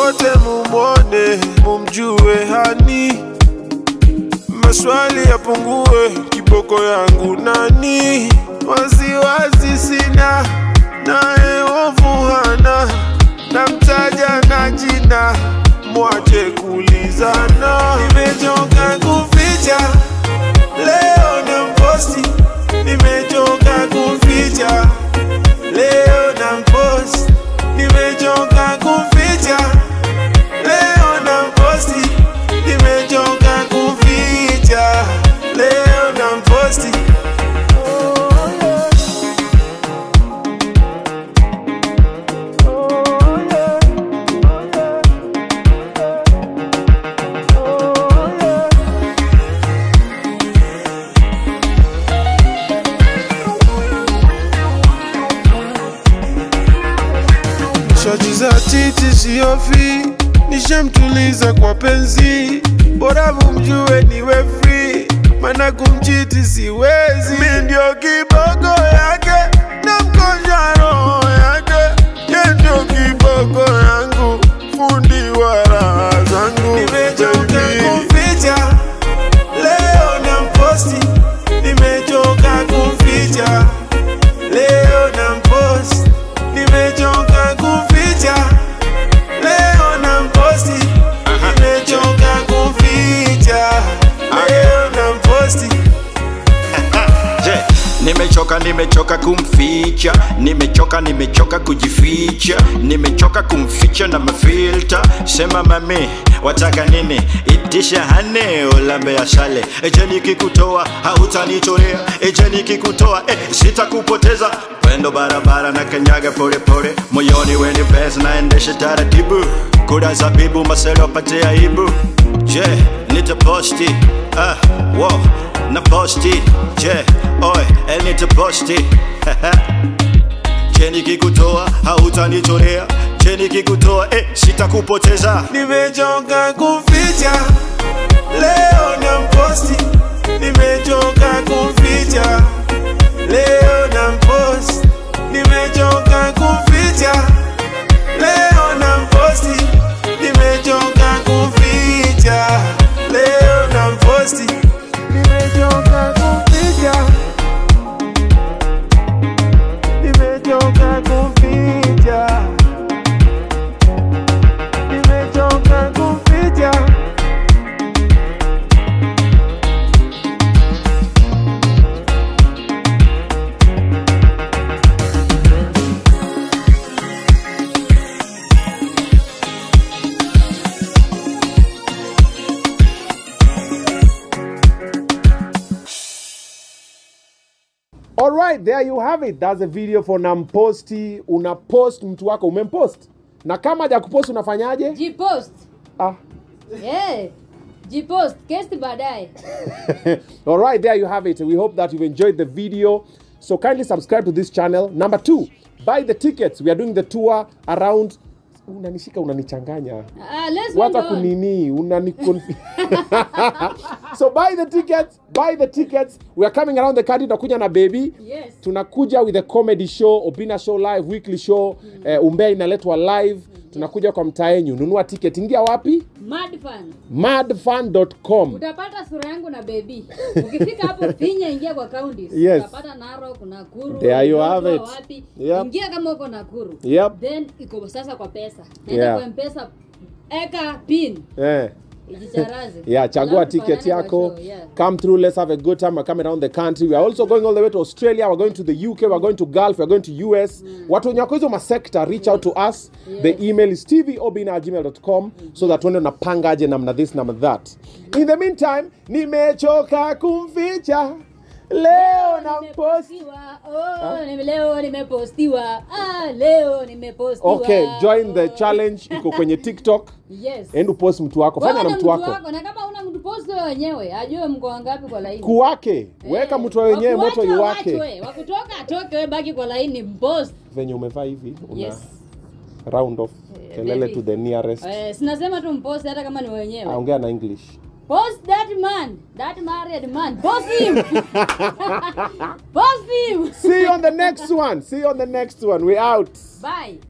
wote mumwone, mumjue hani, maswali yapungue, kiboko yangu nani? Wasiwasi sina, naye ovu hana, namtaja na jina, mwache kulizana. Nimechoka kuficha, leo na mposti, nimechoka kuficha, leo na mposti, nimechoka kuficha, leo na mposti, nimechoka kuficha, leo na mposti. Shoti za titi siofi, nishamtuliza kwa penzi, bora mumjue niwe free, mana kumchiti siwezi. Mi ndio kiboko yake na mkonja roho yake, ye ndio kiboko yangu, fundi wa raha zangu. Nimechoka kuficha, leo na mposti, nimechoka kuficha leo na mposti, nimechoka kuficha. Leo na mposti, nimechoka kuficha. Leo na mposti. Je, nimechoka nimechoka kumficha, nimechoka nimechoka kujificha, nimechoka kumficha na mafilta. Sema mami, wataka nini? Itisha hane ulambe ya shale. Eje nikikutoa hautanitolea, eje nikikutoa eh, sitakupoteza. Pendo barabara na kanyaga pole pole, moyoni weni pesa naendesha taratibu. Kura zabibu maselo pate aibu. Je, nitaposti ah, wow, na posti je, oi, el nitaposti Je, nikikutoa hautanitolea, je, nikikutoa eh, sitakupoteza. Nimechoka kuficha. Leo na mposti, nimechoka kuficha. Leo na mposti, nimechoka kuficha. Leo na mposti, nimechoka kuficha. Leo na mposti, nimechoka kuficha. Nimechoka kuficha. Nimechoka kuficha. Alright, there you have it. That's a video for Namposti. Una post mtu wako umempost, na kama haja kupost unafanyaje? Jipost. Ah. Eh. Jipost. Kesti baadaye. Alright, there you have it. We hope that you've enjoyed the video. So kindly subscribe to this channel. Number two, buy the tickets. We are doing the tour around. Unanishika, unanichanganya. Ah, let's Wata move on. kunini unani conf- so buy the tickets buy the tickets we are coming around the country tunakuja na baby Yes. tunakuja with a comedy show obina show live weekly show eh, umbea inaletwa live tunakuja kwa mtaa yenyu nunua ticket ingia wapi Mad fan. madfan.com Utapata sura yangu na baby. Ukifika hapo finya ingia kwa counties. Yes. Utapata Narok, Nakuru. There you Lodwar, have it. Wapi. Yep. Ingia kama uko Nakuru. Yep. Then iko sasa kwa pesa. Nenda Yeah. kwa M-Pesa. Eka pin. eh. Ijicharaze. yeah chagua Alafu ticket tufanane kwa yako show, yeah. come through let's have a good time we're coming around the country we are also going all the way to australia we're going to the uk we're going to gulf we're going to us watu wenye wako hizo masekta reach out to us the email is tvobina@gmail.com so that tuende unapanga aje namna this namna that in the meantime nimechoka kumficha leo na post Nimepostiwa. Oh, nime- leo nimepostiwa. Ah, leo nimepostiwa. okay join the challenge iko kwenye tiktok Yes. end upost mtu wako fanya Wewe na na mtu wako na kama una mtu post wewe wenyewe ajue mko wangapi kwa laini. kuwake weka Eh, mtu wa wenyewe moto wakuachwa iwake wachwe, wakutoka atoke wewe baki kwa laini mpost. venye umevaa hivi una Yes. round off Eh, kelele baby. to the nearest Eh, sinasema tu mpost hata kama ni wenyewe. aongea na english Post that man, that married man. Post him. post him. see you on the next one see you on the next one we out Bye.